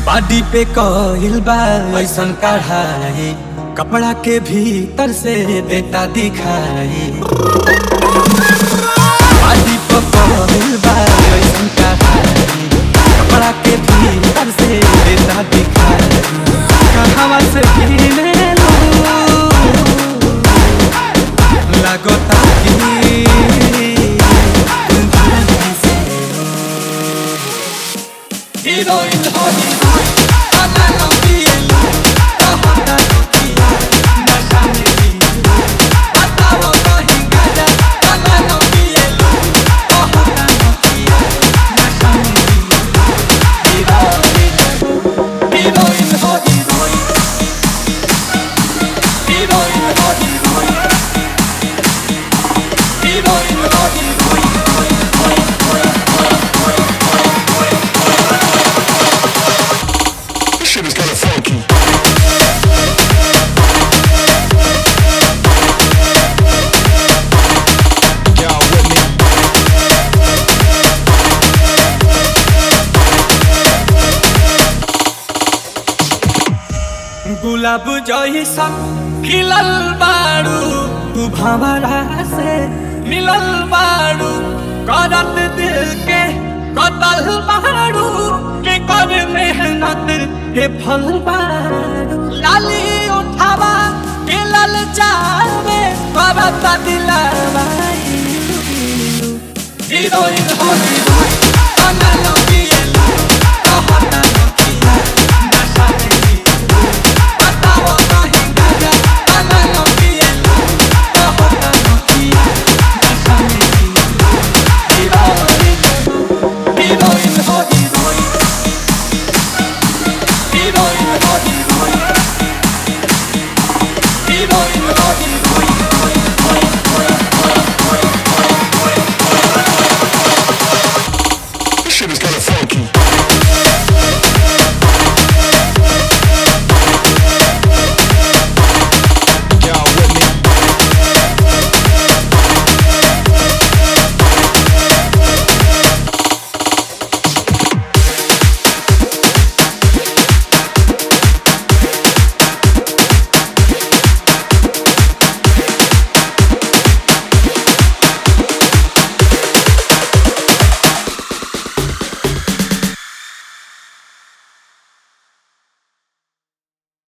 Party पे कहिल बा ऐसन कढ़ाई कपड़ा के भीतर से बेटा दिखाई पार्टी पे कहिल बा ऐसन कढ़ाई कपड़ा के भीतर से बेटा दिखाई कहवा से गिने लो लगता कि Heroin, oh heroin, ana no pielo, kahota nokia, nasha me pielo, batao no hingaya, ana no pielo, kahota nokia, nasha me pielo, heroin, heroin, oh heroin, heroin, oh heroin, heroin, oh heroin. This shit is kinda funky. Y'all with me? गुलाब जैसन खिलल बारू तू भंवरा से मिलल बारू करत दिल के कतल बारू के कर मेहनत के फल बारू लाली उठावा के लल जावे करत दिलवा हीरोइन हो हीरोइन अनलो